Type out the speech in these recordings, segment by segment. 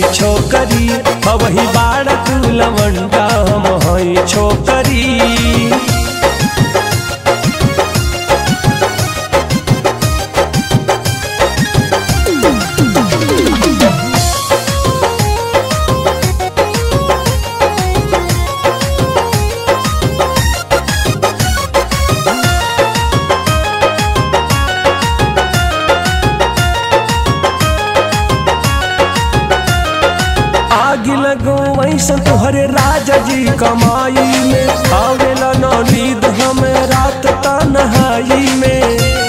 छोकरी अबही बाड़ तू लवंडा हम हई छोकरी आग लगो वैसा तोहरे राजा जी कमाई में आवेला न नींद हमें रात तन्हाई में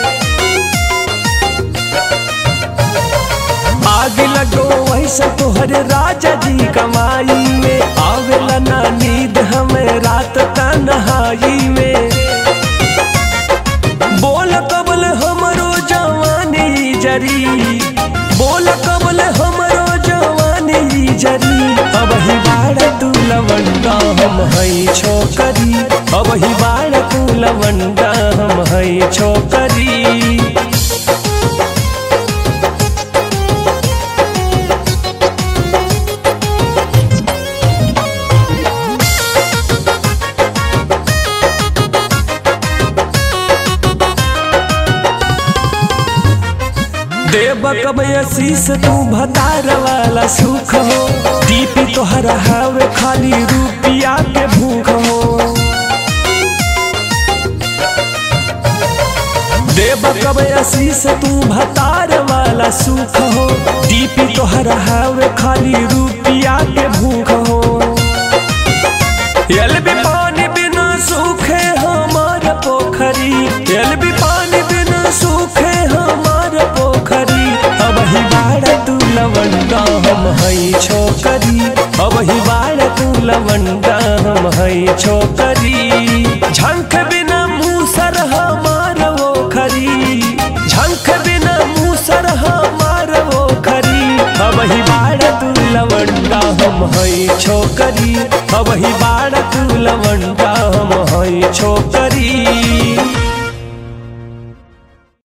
आग लगो वैसा तोहरे राजा जी कमाई में आवेला न नींद हमें रात तन्हाई में बोल कबल हमरो जवानी जरी बोल कबल हमरो जवानी जरी अब ही बाड़ तू लवंडा हम हई छोकरी अब ही बाड़ तू लवंडा हम हई छोकरी देव कब आशीष तू भतार वाला सुख हो दीपी तोहरा हवे खाली रुपिया के भूख हो देव कब आशीष तू भतार वाला सुख हो दीपी तोहरा हवे खाली रुपिया के भूख हो यल भी पानी बिना सूखे हमार पोखरी यल भी पानी बिना सूखे हमार पोखरी अब ही बाड़ तू लवंडा हम हई छोकरी अब ही बाड़ तू लवंडा हम हई छोकरी झंख बिना मूसर हमार वो खरी झंख बिना मूसर हमार वो खरी अब ही बाड़ तू लवंडा हम हई छोकरी अब ही बाड़ तू लवंडा हम हई छोकरी